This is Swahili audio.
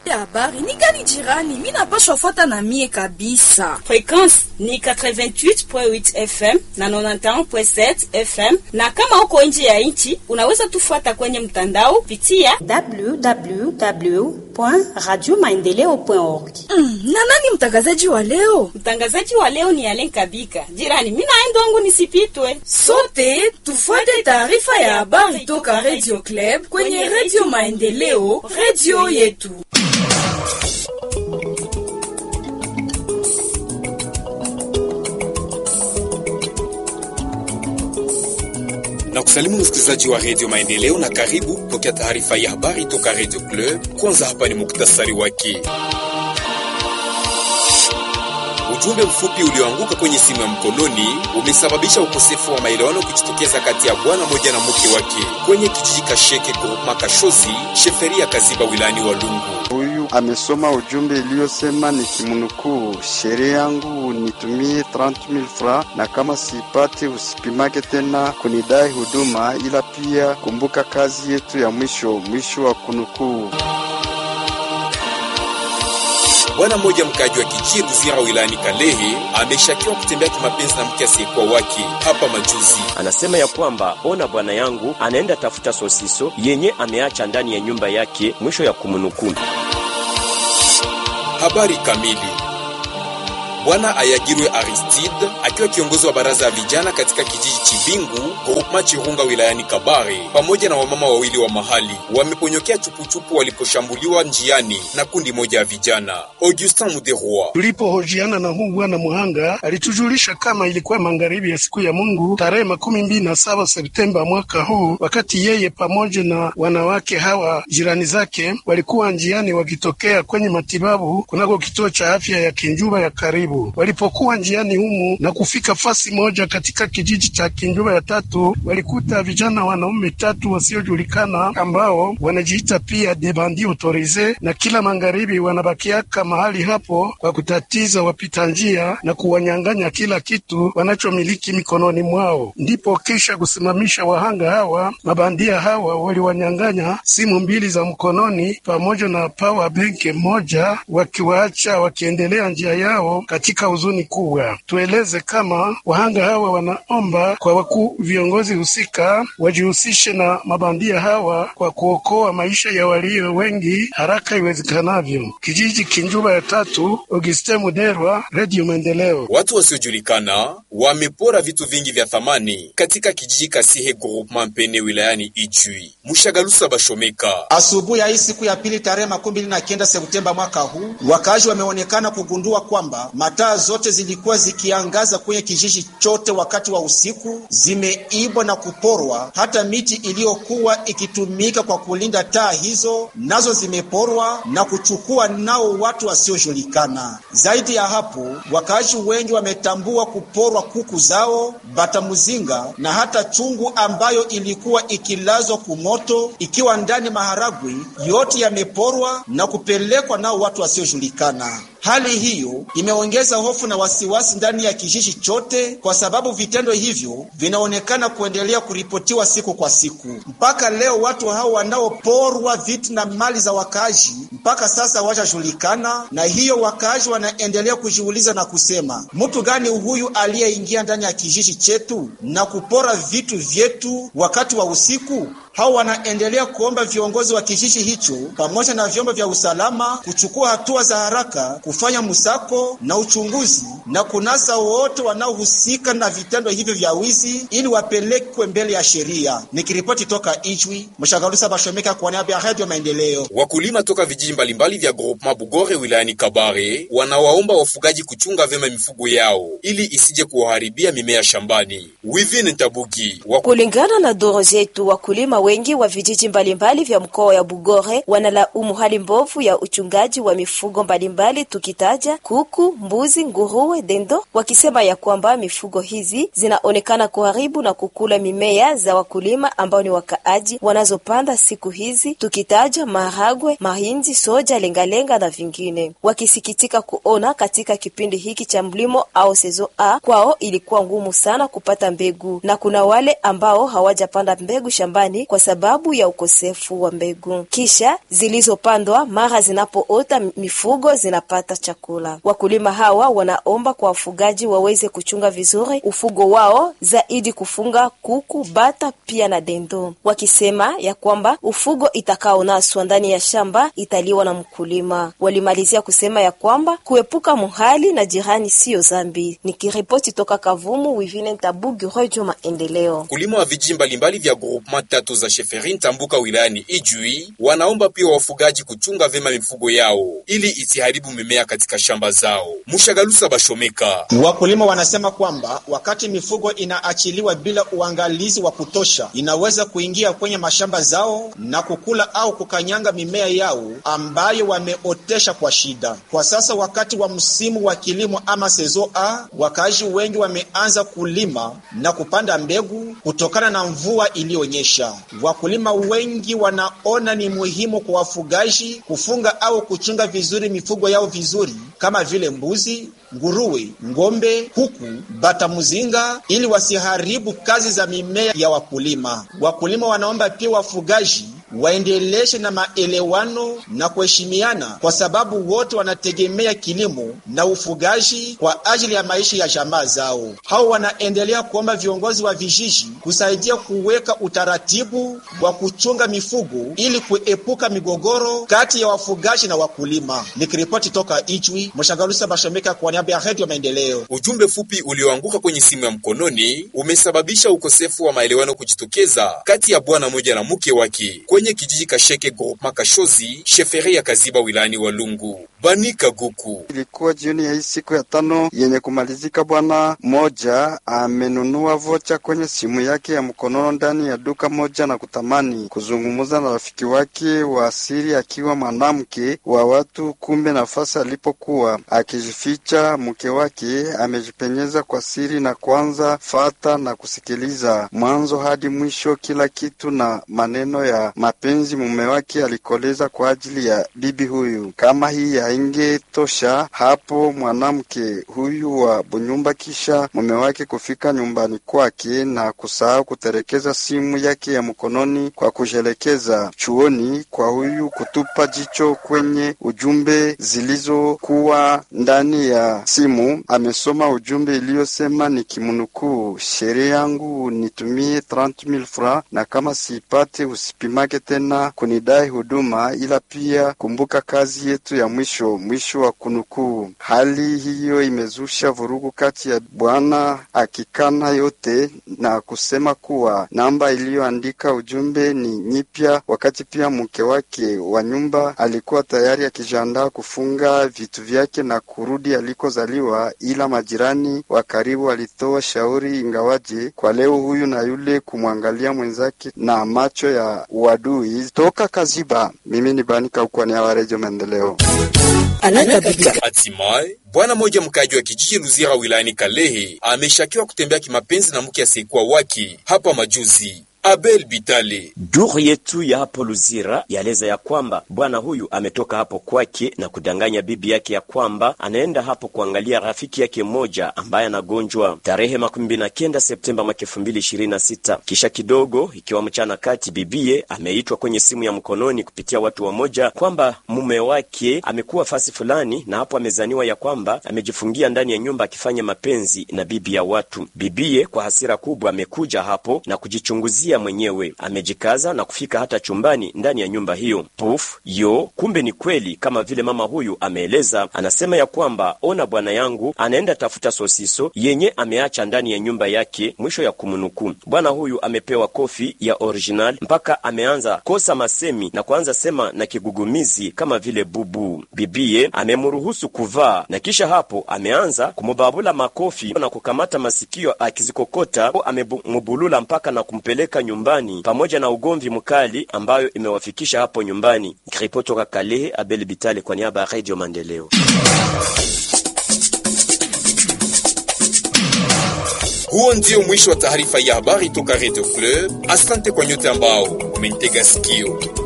habari ni gani jirani? Mi napashwa fuata na mie kabisa. Frequence ni 88.8 FM na 91.7 FM, na kama uko nje ya nchi unaweza tufuata kwenye mtandao pitia www.radiomaendeleo.org. Mm, na nani mtangazaji wa leo? Mtangazaji wa leo ni Alen Kabika. Jirani, mimi naenda wangu nisipitwe. Sote tufuate taarifa ya habari toka Radio Club kwenye Radio Maendeleo, radio yetu. na kusalimu msikilizaji wa redio Maendeleo na karibu kupokea taarifa ya habari toka redio Club. Kwanza hapa ni muktasari wake. Ujumbe mfupi ulioanguka kwenye simu ya mkononi umesababisha ukosefu wa maelewano kujitokeza kati ya bwana moja na mke wake kwenye kijiji Kasheke groupema Kashozi sheferia Kaziba wilayani Walungu. Huyu amesoma ujumbe iliyosema nikimnukuu, sherehe yangu nitumie 30000 francs na kama sipati usipimake tena kunidai huduma, ila pia kumbuka kazi yetu ya mwisho. Mwisho wa kunukuu. Bwana mmoja mkaaji wa kijiji Ruzira wilayani Kalehe ameshakiwa kutembea kimapenzi na mke asiyekuwa wake hapa majuzi. Anasema ya kwamba ona, bwana yangu anaenda tafuta sosiso yenye ameacha ndani ya nyumba yake, mwisho ya kumnukuu. Habari kamili. Bwana Ayagirwe Aristide akiwa kiongozi wa baraza ya vijana katika kijiji Chibingu groupema Chirunga wilayani Kabare, pamoja na wamama wawili wa mahali wameponyokea chupuchupu waliposhambuliwa njiani na kundi moja ya vijana. Augustin Muderwa: tulipohojiana na huu bwana muhanga alitujulisha kama ilikuwa magharibi ya siku ya Mungu tarehe makumi mbili na saba Septemba mwaka huu, wakati yeye pamoja na wanawake hawa jirani zake walikuwa njiani wakitokea kwenye matibabu kunako kituo cha afya ya Kinjuba ya karibu walipokuwa njiani humu na kufika fasi moja katika kijiji cha Kinjuba ya tatu, walikuta vijana wanaume tatu wasiojulikana ambao wanajiita pia debandi autorize, na kila magharibi wanabakiaka mahali hapo kwa kutatiza wapita njia na kuwanyang'anya kila kitu wanachomiliki mikononi mwao. Ndipo kisha kusimamisha wahanga hawa, mabandia hawa waliwanyang'anya simu mbili za mkononi pamoja na power bank moja, wakiwaacha wakiendelea njia yao katika huzuni kubwa. Tueleze kama wahanga hawa wanaomba kwa wakuu viongozi husika wajihusishe na mabandia hawa kwa kuokoa maisha ya walio wengi haraka iwezekanavyo. Kijiji Kinjuba ya tatu, Auguste Muderwa, Radio Maendeleo. Watu wasiojulikana wamepora vitu vingi vya thamani katika kijiji Kasihe groupement Mpene wilayani Ijwi. Mushagalusa Bashomeka: asubuhi ya hii siku ya pili tarehe makumi mbili na kenda Septemba mwaka huu, wakazi wameonekana kugundua kwamba mataa zote zilikuwa zikiangaza kwenye kijiji chote wakati wa usiku zimeibwa na kuporwa. Hata miti iliyokuwa ikitumika kwa kulinda taa hizo nazo zimeporwa na kuchukua nao watu wasiojulikana. Zaidi ya hapo, wakaaji wengi wametambua kuporwa kuku zao, batamuzinga na hata chungu ambayo ilikuwa ikilazwa kumoto ikiwa ndani maharagwi, yote yameporwa na kupelekwa nao watu wasiojulikana. Hali hiyo imeongeza hofu na wasiwasi ndani ya kijiji chote, kwa sababu vitendo hivyo vinaonekana kuendelea kuripotiwa siku kwa siku. Mpaka leo watu hao wanaoporwa vitu na mali za wakaaji mpaka sasa hawajajulikana, na hiyo wakaaji wanaendelea kujiuliza na kusema, mtu gani huyu aliyeingia ndani ya kijiji chetu na kupora vitu vyetu wakati wa usiku? Hao wanaendelea kuomba viongozi wa kijiji hicho pamoja na vyombo vya usalama kuchukua hatua za haraka, kufanya msako na uchunguzi na kunasa wote wanaohusika na vitendo hivyo vya wizi ili wapelekwe mbele ya sheria. Nikiripoti toka Ijwi, Mshagalusa Bashomeka kwa niaba ya Radio Maendeleo. Wakulima toka vijiji mbalimbali vya groupement Bugore wilayani Kabare wanawaomba wafugaji kuchunga vyema mifugo yao ili isije kuwaharibia mimea shambani. Wivin Ntabugi wa... kulingana na doro zetu wakulima wengi wa vijiji mbalimbali vya mkoa ya Bugore wanalaumu hali mbovu ya uchungaji wa mifugo mbalimbali, tukitaja kuku, mbuzi mbuzi, nguruwe, dendo, wakisema ya kwamba mifugo hizi zinaonekana kuharibu na kukula mimea za wakulima ambao ni wakaaji wanazopanda siku hizi, tukitaja maharagwe, mahindi, soja, lengalenga na vingine, wakisikitika kuona katika kipindi hiki cha mlimo au sezo A kwao ilikuwa ngumu sana kupata mbegu, na kuna wale ambao hawajapanda mbegu shambani kwa sababu ya ukosefu wa mbegu. Kisha zilizopandwa mara zinapoota, mifugo zinapata chakula. Wakulima hawa wanaomba kwa wafugaji waweze kuchunga vizuri ufugo wao, zaidi kufunga kuku, bata pia na dendo, wakisema ya kwamba ufugo itakaonaswa ndani ya shamba italiwa na mkulima. Walimalizia kusema ya kwamba kuepuka muhali na jirani siyo zambi. Nikiripoti toka Kavumu, Wivine Ntabugi, Radio Maendeleo. Wakulima wa vijiji mbalimbali vya groupement tatu za Sheferi Ntambuka wilayani Ijui wanaomba pia wafugaji kuchunga vyema mifugo yao ili isiharibu mimea katika shamba zao. Mushagalusa Bashomeka. Wakulima wanasema kwamba wakati mifugo inaachiliwa bila uangalizi wa kutosha, inaweza kuingia kwenye mashamba zao na kukula au kukanyanga mimea yao ambayo wameotesha kwa shida. Kwa sasa wakati wa msimu wa kilimo ama sezo A, wakaaji wengi wameanza kulima na kupanda mbegu kutokana na mvua iliyonyesha. Wakulima wengi wanaona ni muhimu kwa wafugaji kufunga au kuchunga vizuri mifugo yao vizuri kama vile mbuzi, nguruwe, ng'ombe, kuku, bata muzinga ili wasiharibu kazi za mimea ya wakulima. Wakulima wanaomba pia wafugaji waendeleshe na maelewano na kuheshimiana, kwa sababu wote wanategemea kilimo na ufugaji kwa ajili ya maisha ya jamaa zao. Hao wanaendelea kuomba viongozi wa vijiji kusaidia kuweka utaratibu wa kuchunga mifugo ili kuepuka migogoro kati ya wafugaji na wakulima. Nikiripoti toka Ijwi, Mshagalusa Bashomeka kwa niaba ya Redio Maendeleo. Ujumbe fupi ulioanguka kwenye simu ya mkononi umesababisha ukosefu wa maelewano kujitokeza kati ya bwana moja na mke wake kwenye kijiji Kasheke groupement Kashozi sheferi ya Kaziba wilayani Walungu. Banika Guku. Ilikuwa jioni ya hii siku ya tano yenye kumalizika, bwana moja amenunua vocha kwenye simu yake ya mkonono ndani ya duka moja na kutamani kuzungumza na rafiki wake wa asili akiwa mwanamke wa watu. Kumbe nafasi alipokuwa akijificha, mke wake amejipenyeza kwa siri na kuanza fata na kusikiliza mwanzo hadi mwisho kila kitu na maneno ya mapenzi mume wake alikoleza kwa ajili ya bibi huyu. Kama hii haingetosha hapo, mwanamke huyu wa Bunyumba kisha mume wake kufika nyumbani kwake na kusahau kuterekeza simu yake ya mkononi kwa kushelekeza chuoni kwa huyu kutupa jicho kwenye ujumbe zilizokuwa ndani ya simu. Amesoma ujumbe iliyosema nikimnukuu, sherehe yangu nitumie 30000 francs na kama siipate usipimake tena kunidai huduma, ila pia kumbuka kazi yetu ya mwisho. Mwisho wa kunukuu. Hali hiyo imezusha vurugu kati ya bwana akikana yote na kusema kuwa namba iliyoandika ujumbe ni nyipya, wakati pia mke wake wa nyumba alikuwa tayari akijiandaa kufunga vitu vyake na kurudi alikozaliwa, ila majirani wa karibu walitoa shauri, ingawaje kwa leo huyu na yule kumwangalia mwenzake na macho ya uadui. Toka Kaziba, mimi ni Banika Ukwani wa Redio Maendeleo. Hatimaye bwana mmoja mkaji wa kijiji Luzira wilayani Kalehe ameshakiwa kutembea kimapenzi na mke asiyekuwa wake hapa majuzi. Abel Bitale. Duru yetu ya hapo Luzira yaeleza ya kwamba bwana huyu ametoka hapo kwake na kudanganya bibi yake ya kwamba anaenda hapo kuangalia rafiki yake mmoja ambaye anagonjwa tarehe makumi mbili na kenda Septemba mwaka elfu mbili ishirini na sita. Kisha kidogo, ikiwa mchana kati, bibie ameitwa kwenye simu ya mkononi kupitia watu wamoja kwamba mume wake amekuwa fasi fulani, na hapo amezaniwa ya kwamba amejifungia ndani ya nyumba akifanya mapenzi na bibi ya watu. Bibie kwa hasira kubwa amekuja hapo na kujichunguzia mwenyewe amejikaza na kufika hata chumbani ndani ya nyumba hiyo. Puf yo, kumbe ni kweli kama vile mama huyu ameeleza. Anasema ya kwamba ona, bwana yangu anaenda tafuta sosiso yenye ameacha ndani ya nyumba yake. Mwisho ya kumnukuu. Bwana huyu amepewa kofi ya original mpaka ameanza kosa masemi na kuanza sema na kigugumizi kama vile bubu. Bibie amemruhusu kuvaa na kisha hapo ameanza kumubabula makofi na kukamata masikio akizikokota, amemubulula mpaka na kumpeleka nyumbani pamoja na ugomvi mkali ambayo imewafikisha hapo nyumbani. Ripoti toka Kalehe, Abel Bitale kwa niaba ya Radio Maendeleo. Huo ndio mwisho wa taarifa ya habari toka Radio Fleur. Asante kwa nyote ambao umenitega sikio.